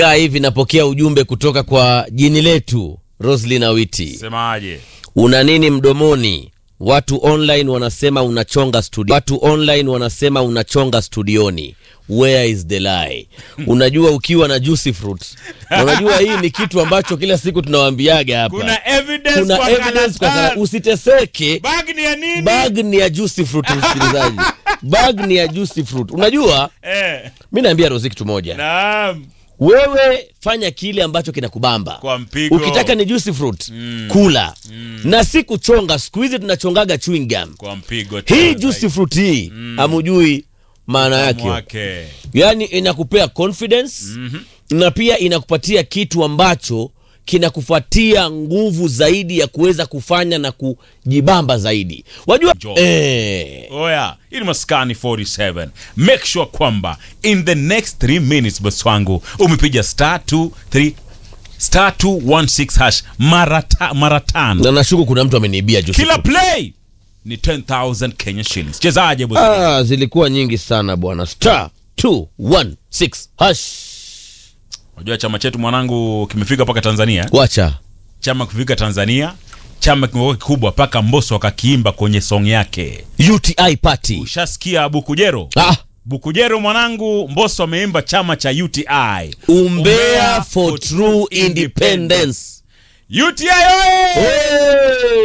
Kaa hivi napokea ujumbe kutoka kwa jini letu Roslyn Awiti. Semaje? Una nini mdomoni? Watu online wanasema unachonga studio. Watu online wanasema unachonga studioni. Where is the lie? Unajua ukiwa na juicy fruit. Na unajua hii ni kitu ambacho kila siku tunawaambiaga hapa. Kuna evidence Kuna kwa evidence kwa karatasi. kana, usiteseke. Bag ni ya nini? Bag ni ya juicy fruit msikilizaji. Bag ni ya juicy fruit. Unajua Eh, mi naambia Rozi kitu moja. naam. Wewe fanya kile ambacho kinakubamba. Kwa mpigo. Ukitaka ni juicy fruit, kula. Na si kuchonga. Siku hizi tunachongaga chewing gum. Kwa mpigo. Hii tena juicy fruit hii hamujui maana zaidi. yake. Mwake. Yaani inakupea confidence na pia inakupatia kitu ambacho kinakufuatia nguvu zaidi ya kuweza kufanya na kujibamba zaidi. Wajua Jo. eh, Oya, hii ni Maskani 47. Make sure kwamba in the next 3 minutes boss wangu umepiga star 23 star 216 hash mara ta, mara tano. na nashuku kuna mtu ameniibia juicy Kila fruit. play ni 10000 Kenya shillings. Chezaje boss? Ah, zilikuwa nyingi sana bwana. Star 216 hash. Unajua chama chetu mwanangu kimefika mpaka Tanzania. Wacha. Chama kifika Tanzania, chama kimekuwa kikubwa mpaka Mbosso akakiimba kwenye song yake. UTI party. Ushasikia Bukujero? Ah, Bukujero mwanangu, Mbosso ameimba chama cha UTI. umbea for true independence. UTI oye! Hey!